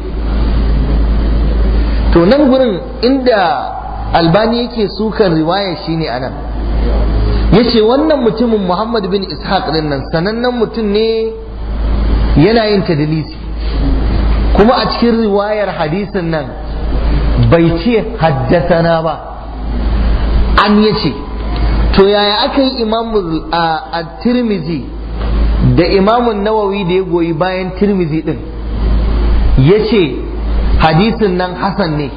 to nan gurin inda albani yake sukan riwaya shine anan yace wannan mutumin muhammad bin ishaq din nan sanannen mutum ne yana yin tadlisi kuma a cikin riwayar hadisin nan bai ce haddasana ba an yace to yaya aka yi imamu a tirmizi da imamun nawawi da ya goyi bayan tirmizi din ya ce hadisin nan hasan ne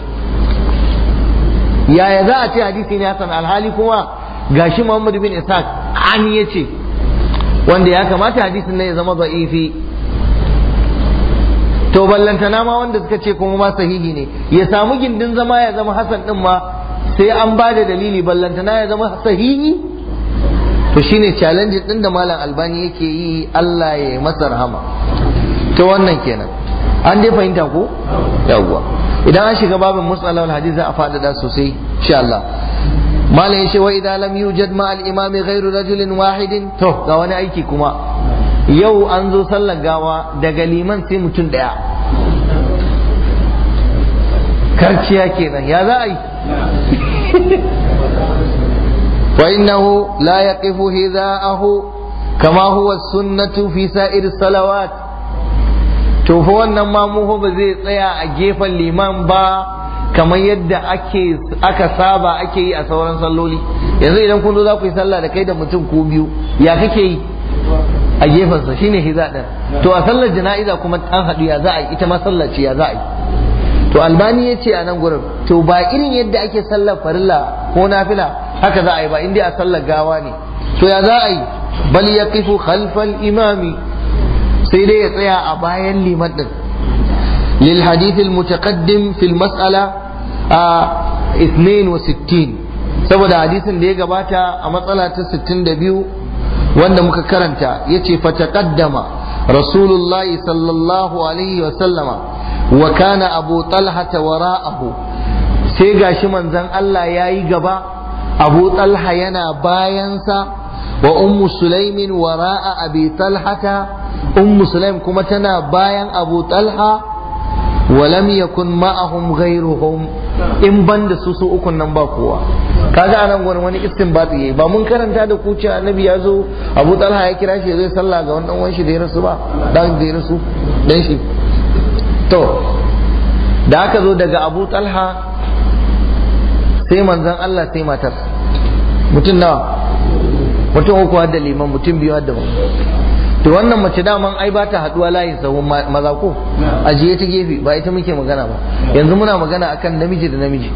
yaya za a ce hadisi ne hasan alhali kuma gashi muhammad bin ishaq an ya ce wanda ya kamata hadisin nan ya zama za'ifi to ballantana ma wanda suka ce kuma ma sahihi ne ya samu gindin zama ya zama hasan din ma sai an ba da dalili ballantana ya zama sahihi to shine challenge din da malam albani yake yi Allah ya yi masa rahama to wannan kenan an dai fahimta ko yawwa idan an shiga babin musalal hadith za a faɗaɗa sosai insha Allah malam yace wa idan lam yujad ma al imam ghairu rajulin wahidin to ga wani aiki kuma yau an zo sallar gawa daga liman sai mutum daya karciya kenan ya za a yi فإنه لا يقف هذاءه كما هو السنة في سائر الصلوات to fa wannan ma mu ba zai tsaya a gefen liman ba kamar yadda ake aka saba ake yi a sauran salloli yanzu idan kun zo za ku yi sallah da kai da mutum ko biyu ya kake yi a gefensa shine hiza din to a sallar jana'iza kuma an haɗu ya za a yi ita ma sallar ce ya za a yi to albani ya ce a nan gurin to ba irin yadda ake sallar farilla ko nafila haka za a yi ba inda a sallar gawa ne to ya za a yi bal ya kifu khalfal imami sai dai ya tsaya a bayan liman din lil hadith al mutaqaddim fil mas'ala a 62 saboda hadisin da ya gabata a matsala ta 62 wanda muka karanta yace fa taqaddama rasulullahi sallallahu alaihi wa sallama wa kana abu talha wara'ahu sai gashi manzon Allah yayi gaba abu talha yana bayansa wa ummu sulaimin wara'a abi talhata ummu sulaim kuma tana bayan abu talha wa lam yakun ma'ahum ghayruhum in banda su su ukun nan ba kowa kaga anan gurin wani istinbati yayi ba mun karanta da ku cewa annabi ya zo abu talha ya kira shi zai sallah ga wannan wanshi da ya rasu ba dan da ya rasu dan shi to da aka zo daga abu talha sai manzan Allah sai matar mutum nawa mutum uku da liman mutum biyu da to wannan mace daman ai ba ta haduwa layin sahun maza ko ajiye ta gefe ba ita muke magana ba yanzu muna magana akan namiji da namiji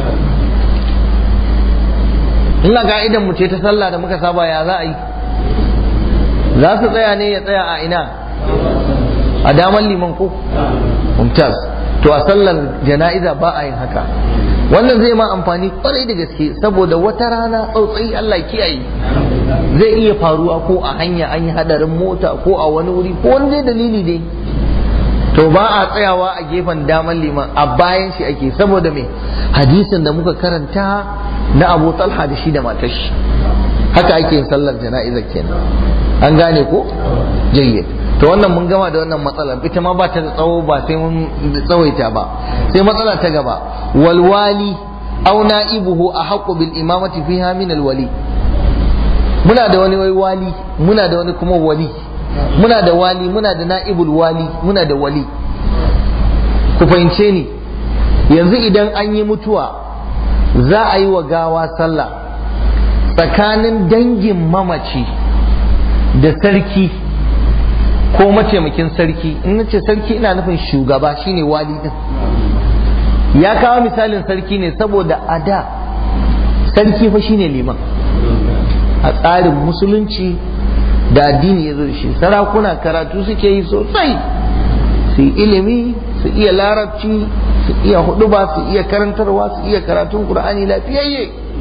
in ga idan mu ce ta sallah da muka saba ya za a yi za su tsaya ne ya tsaya a ina a daman liman ko mumtaz to a sallar jana'iza ba a yin haka wannan zai ma amfani kwarai da gaske saboda wata rana tsautsayi Allah kiyaye zai iya faruwa ko a hanya an yi hadarin mota ko a wani wuri ko wani dai dalili dai to ba a tsayawa a gefen daman liman a bayan shi ake saboda me hadisin da muka karanta na Abu Talha da shi da matar shi haka ake yin sallar jana'izar kenan an gane ko jayyid to wannan mun gama da wannan matsalar ita ma ba ta da tsawo ba sai mun tsawaita ba sai matsala ta gaba walwali aw na'ibuhu ahqqu bil imamati fiha min alwali muna da wani wai wali muna da wani kuma wali muna da wali muna da na'ibul wali muna da wali ku fahimce ni yanzu idan an yi mutuwa za a yi wa gawa sallah tsakanin dangin mamaci da sarki ko mataimakin sarki in nace sarki ina nufin shugaba shine wali din ya kawo misalin sarki ne saboda a da sarki fa shine liman a tsarin musulunci da addini ya zo da shi sarakuna karatu suke yi sosai su ilimi su iya larabci su iya huduba su iya karantarwa su iya karatun qur'ani lafiyayye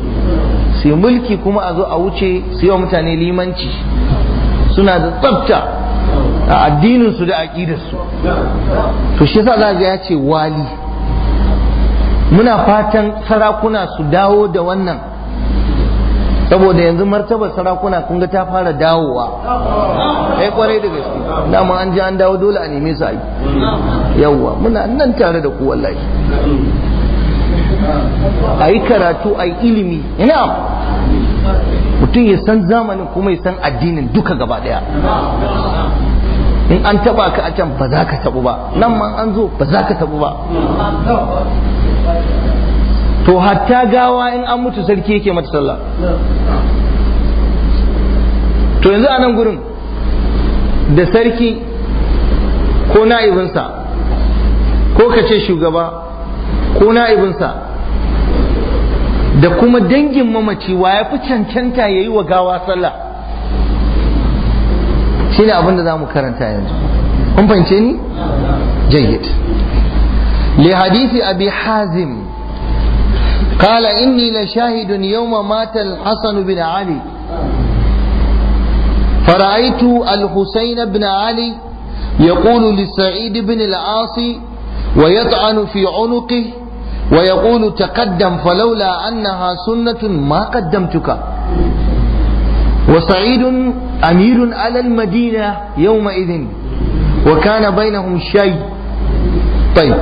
su yi mulki kuma a zo a wuce su yi wa mutane limanci suna da tsafta a addininsu da aƙidarsu to shi yasa za ga ya ce wali muna fatan sarakuna su dawo da wannan saboda yanzu martabar sarakuna kun ga ta fara dawowa kai kwarai da gaske dama an ji an dawo dole a neme su a yi yawwa muna nan tare da ku wallahi a yi karatu a yi ilimi ina mutum ya san zamanin kuma ya san addinin duka gaba daya in an taba ka a can ba za ka tabu ba nan ma an zo ba za ka tabu ba to hatta gawa in an mutu sarki yake mata sallah to yanzu a nan gurin da sarki ko na'ibinsa ko ka ce shugaba ko na'ibinsa da kuma dangin mamaci wa ya fi cancanta ya yi wa gawa sallah shi ne abin da za mu karanta yanzu kun fahimce ni jayyid li hadisi abi hazim قال إني لشاهد يوم مات الحسن بن علي فرأيت الحسين بن علي يقول لسعيد بن العاص ويطعن في عنقه ويقول تقدم فلولا أنها سنة ما قدمتك وسعيد أمير على المدينة يومئذ وكان بينهم شيء طيب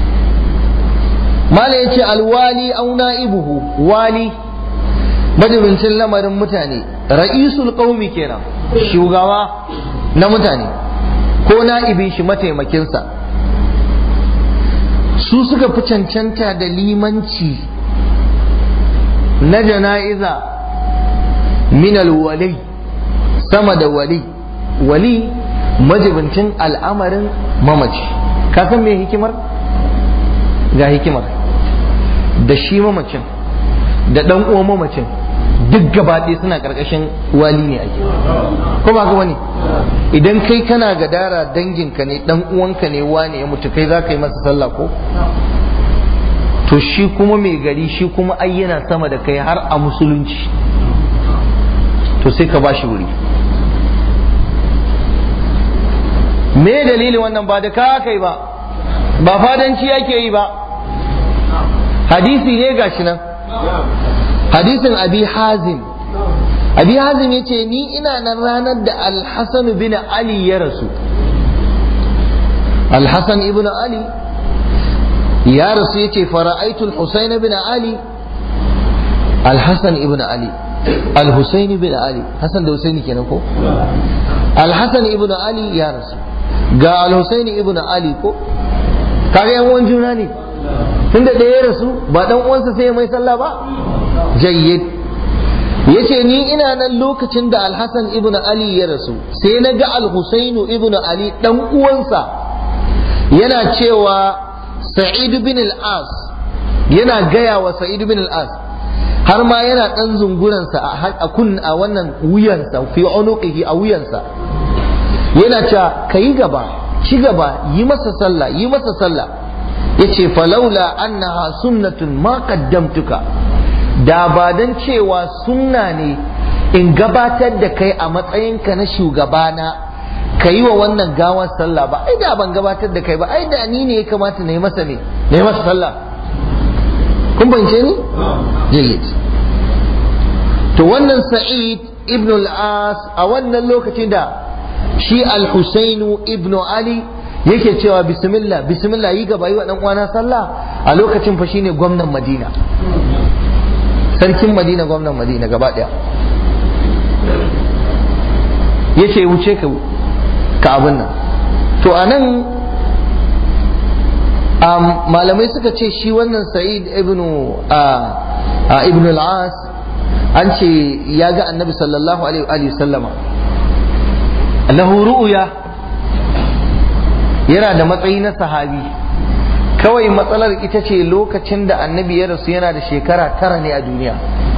mala ya ce alwali au na'ibuhu wali madubincin lamarin mutane ra'isul qaumi kenan shugaba na mutane ko na'ibin shi mataimakinsa su suka fi cancanta da limanci na jana'iza min alwali sama da wali wali majibincin al'amarin mamaci ka san me hikimar ga hikimar da shi mamacin da dan uwan mamacin duk gabaɗaya suna ƙarƙashin wali ne ake ko ba ga wani idan kai kana gadara danginka ne dan uwanka ne wane ya mutu kai za ka yi masa sallah ko to shi kuma mai gari shi kuma ai yana sama da kai har a musulunci to sai ka ba shi wuri me dalilin wannan ba da ka kai ba ba fadanci yake yi ba hadisi ne gashi nan hadisin abi hazim abi hazim ya ce ni ina nan ranar da alhassan bin ali ya rasu alhassan ibn ali ya rasu ya ce fara'aitul husain bin ali alhassan ibn ali alhusain bin ali hassan da husaini kenan ko alhassan ibn ali ya rasu ga alhusain ibn ali ko kaga yan uwan juna ne tunda da ya rasu ba dan uwansa sai mai sallah ba jayyid yace ni ina nan lokacin da Al-Hasan ibn Ali ya rasu sai na ga Al-Husainu ibn Ali dan uwansa yana cewa Sa'id bin al-As yana gaya wa Sa'id bin al-As har ma yana dan zunguransa a kun a wannan wuyansa fi unuqihi a wuyansa yana cewa kai gaba ci gaba yi masa sallah yi masa sallah yace falaula annaha sunnatun ma qaddamtuka da ba dan cewa sunna ne in gabatar da kai a matsayinka na shugabana ka yi wa wannan gawar sallah ba ai da ban gabatar da kai ba ai da ni ne ya kamata na yi masa ne na yi masa sallah kun bance ni jayyid to wannan sa'id ibn al-as a wannan lokacin da shi al-husainu ibn ali yake cewa bismillah bismillah yi gaba yi wa dan uwana sallah a lokacin fa shine gwamnan Madina sarkin Madina gwamnan Madina gaba daya yace wuce ka ka abin nan to anan um, malamai suka ce shi wannan Sa'id ibn uh, ibn al-As an ce ya ga annabi sallallahu alaihi wa sallama lahu ru'ya yana da matsayi na sahabi kawai matsalar ita ce lokacin da annabi ya rasu yana da shekara tara ne a duniya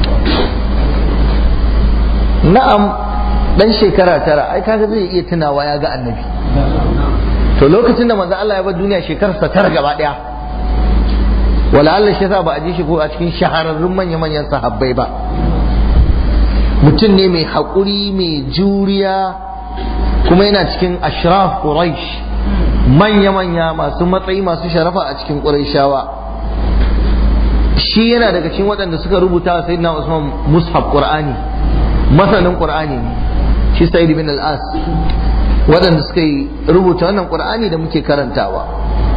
na'am dan shekara tara ai kaga zai iya tunawa ya ga annabi to lokacin da manzo Allah ya bar duniya shekararsa tara gaba daya wala Allah shi yasa ba a ji shi ko a cikin shahararrun manya manyan sahabbai ba mutum ne mai haƙuri mai juriya kuma yana cikin ashraf quraish manya-manya masu matsayi masu sharafa a cikin qurayshawa shi yana daga cikin waɗanda suka rubuta wa sayyidina usman mushaf qur'ani masanin qur'ani ne shi sayyid bin al-as waɗanda suka yi rubuta wannan qur'ani da muke karantawa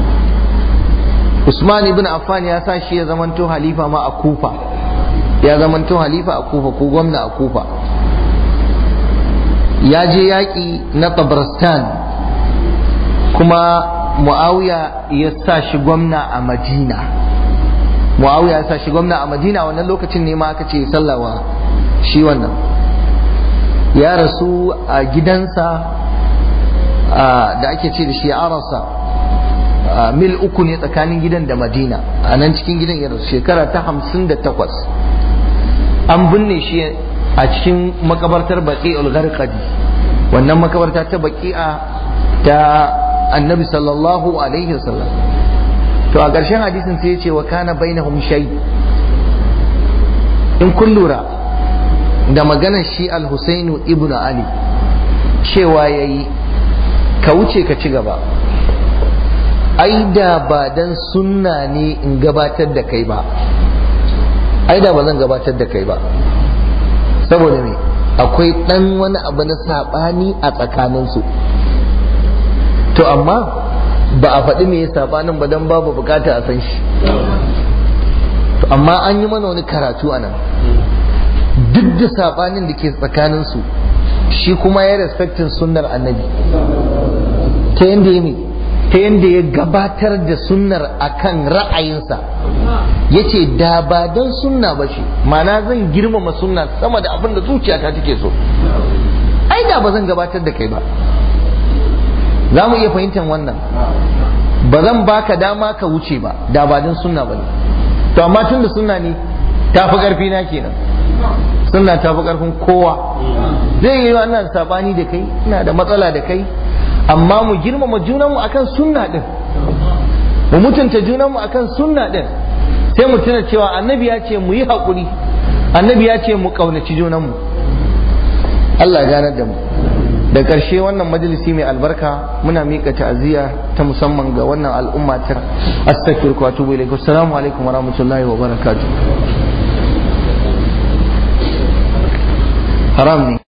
usman ibn affan ya sa shi ya zamanto halifa ma a kufa ya zamanto halifa a kufa ko gwamna a kufa ya je yaƙi na tabarstan kuma muawiya ya sa shi gwamna a madina muawiya ya sa shi gwamna a madina wannan lokacin ne ma aka ce sallawa shi wannan ya rasu a gidansa da ake ce da shi arasa mil uku ne tsakanin gidan da madina a nan cikin gidan ya rasu shekara ta hamsin da takwas an binne shi a cikin makabartar baƙi ulgarkadi wannan makabarta ta baƙi'a ta annabi sallallahu alaihi wasallam to a ƙarshen hadisin sai ya ce wa kana bainahum shay in kun lura da maganar shi al-husainu ibnu ali cewa yayi ka wuce ka ci gaba ai da ba dan sunna ne in gabatar da kai ba ai da ba zan gabatar da kai ba saboda me akwai dan wani abu na sabani a tsakaninsu to amma ba a faɗi me ya sabanin ba dan babu bukata a san shi to amma an yi mana wani karatu a nan duk da sabanin da ke tsakaninsu shi kuma ya respectin sunnar annabi ta yadda ya ta yadda ya gabatar da sunnar akan ra'ayinsa ya ce da ba don sunna ba shi mana zan girmama sunna sama da abin da zuciyata take so ai da ba zan gabatar da kai ba za mu iya fahimtar wannan ba zan baka dama ka wuce ba da ba don sunna ba ne to amma tun da sunna ne ta fi ƙarfi na kenan sunna ta fi ƙarfin kowa zai yi wannan sabani da kai ina da matsala da kai amma mu girmama junanmu akan sunna din mu mutunta junanmu akan sunna din sai mu tuna cewa annabi ya ce mu yi haƙuri annabi ya ce mu ƙaunaci junanmu Allah ya ganar da mu da ƙarshe wannan majalisi mai albarka muna miƙa ta'aziyya ta musamman ga wannan al'umma ta astaghfiruka wa atubu ilaik assalamu alaikum wa rahmatullahi wa barakatuh haram ne